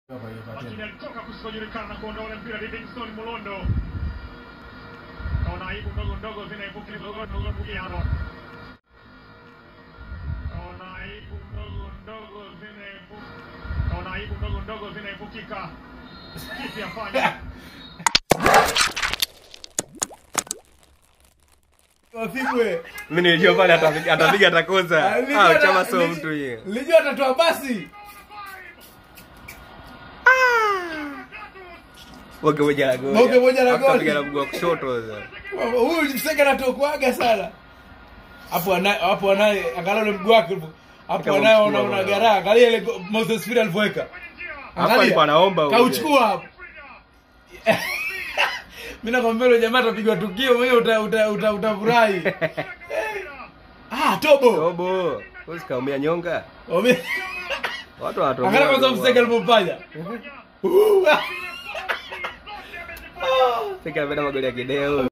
lakini alitoka kusikojulikana na kuondoa ule mpira Livingston Mulondo. Kaona aibu ndogo ndogo zinaibuka Aaron. Kaona aibu ndogo ndogo zinaibuka. Kaona aibu ndogo ndogo zinaibukika. Kipi afanye? Wapigwe. Mimi nilijua pale atapiga atapiga atakosa. Nilijua Ah, ata- chama sio nili- mtu yeye. Nilijua atatoa basi. Boge moja la goli. Boge moja la Alafu goli. kapiga na mguu wa kushoto sasa. Huyu mseka anatokuaga sana. Hapo anaye hapo anaye angalau ule mguu wake hapo. Hapo Kama anaye mchukua una una bwana. garaa. Angalia ile go- Moses Fira alivyoweka. Hapo alikuwa anaomba huyo. Kauchukua hapo. Mimi nakwambia yule jamaa atapigwa tukio mwenyewe uta uta uta utafurahi. Ah, tobo. Robo. Wewe kaumia nyonga. Ome- Watu wanatoa. Angalia kwanza mseka alivyofanya. Uh, ah. Sika anapenda magoli ya kideo.